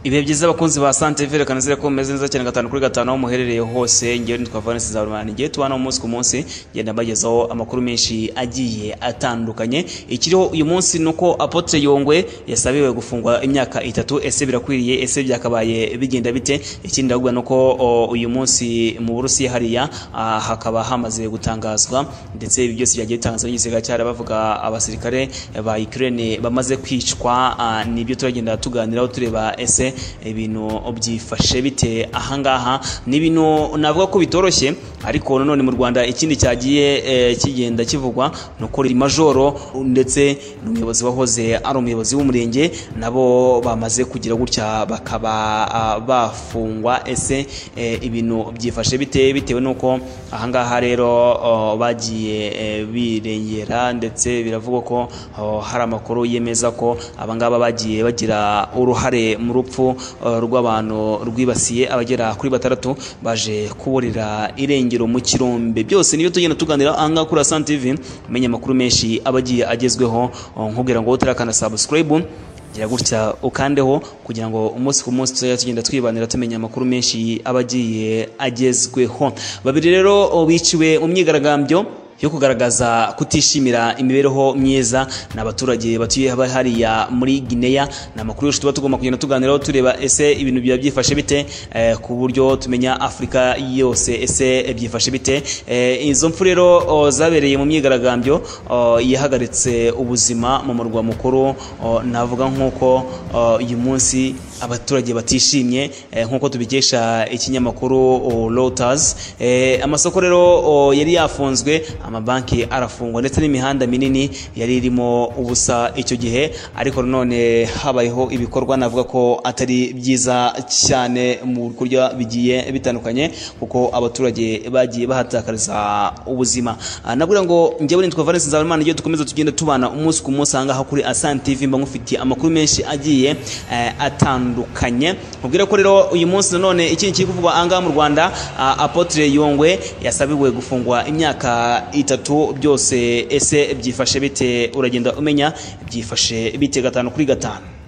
ibihe byiza abakunzi ba sante vere kanizere ko mumeze neza cyane gatanu kuri gatanu aho muherereye hose ngewe nitwa vanessa zarumana ngewe tubana umunsi ku munsi ngenda mbagezaho amakuru menshi agiye atandukanye ikiriho uyu munsi ni uko apotre yongwe yasabiwe gufungwa imyaka itatu ese birakwiriye ese byakabaye bigenda bite ikindi ndabwira ni uko o, uyu munsi mu burusiya hariya ah, hakaba hamaze gutangazwa ndetse ibi byose byagiye bitangazwa n'igisirikare cyari bavuga abasirikare ba Ukraine bamaze kwicwa ah, nibyo turagenda tuganiraho tureba ese ibintu byifashe bite ahangaha ni ibintu navuga ko bitoroshye ariko nanone mu Rwanda ikindi cyagiye eh, kigenda kivugwa ni uko iri majoro ndetse n'umuyobozi wahoze ari umuyobozi w'umurenge nabo bamaze kugira gutya bakaba ah, bafungwa ese eh, ibintu byifashe bite bitewe n'uko ahangaha rero oh, bagiye eh, birengera ndetse biravugwa ko oh, hari amakuru yemeza ko abangaba bagiye bagira uruhare mu rupfu eh, rw'abantu rwibasiye abagera kuri batandatu baje kuburira irengero mu kirombe byose nibyo tugenda tuganira ahangaha kuri Asante TV umenya amakuru menshi aba agiye agezweho oh, nkubwira ngo utarakanda subscribe gira gutya ukandeho kugira ngo umunsi ku munsi tuzajya tugenda twibanira tumenya amakuru menshi aba agiye agezweho babiri rero oh, biciwe mu myigaragambyo yo kugaragaza kutishimira imibereho myiza ni abaturage batuye haba hariya muri Guinea ni amakuru yose tuba tugomba kugenda tuganiraho tureba ese ibintu biba byifashe bite eh, ku buryo tumenya Afurika yose ese eh, byifashe bite eh, izo mfu rero oh, zabereye mu myigaragambyo oh, yahagaritse ubuzima mu murwa mukuru oh, navuga nk'uko oh, uyu munsi abaturage batishimye eh, nk'uko tubikesha ikinyamakuru oh, Reuters eh, amasoko rero oh, yari yafunzwe amabanki arafungwa ndetse n'imihanda minini yari irimo ubusa icyo gihe ariko nanone habayeho ibikorwa navuga ko atari byiza cyane mu kurya bigiye bitandukanye kuko abaturage bagiye bahatakariza ubuzima Ah, nabwira ngo njyewe nitwa Valens Nzabimana iyo dukomeza tugenda tubana umunsi ku munsi ahangaha kuri Asante TV mba ngufitiye amakuru menshi agiye eh, atandukanye mubwira ko rero uyu munsi nanone ikindi kiri kuvugwa ahangaha mu Rwanda ah, Apotre Yongwe yasabiwe gufungwa imyaka itatu byose ese byifashe bite uragenda umenya byifashe bite gatanu kuri gatanu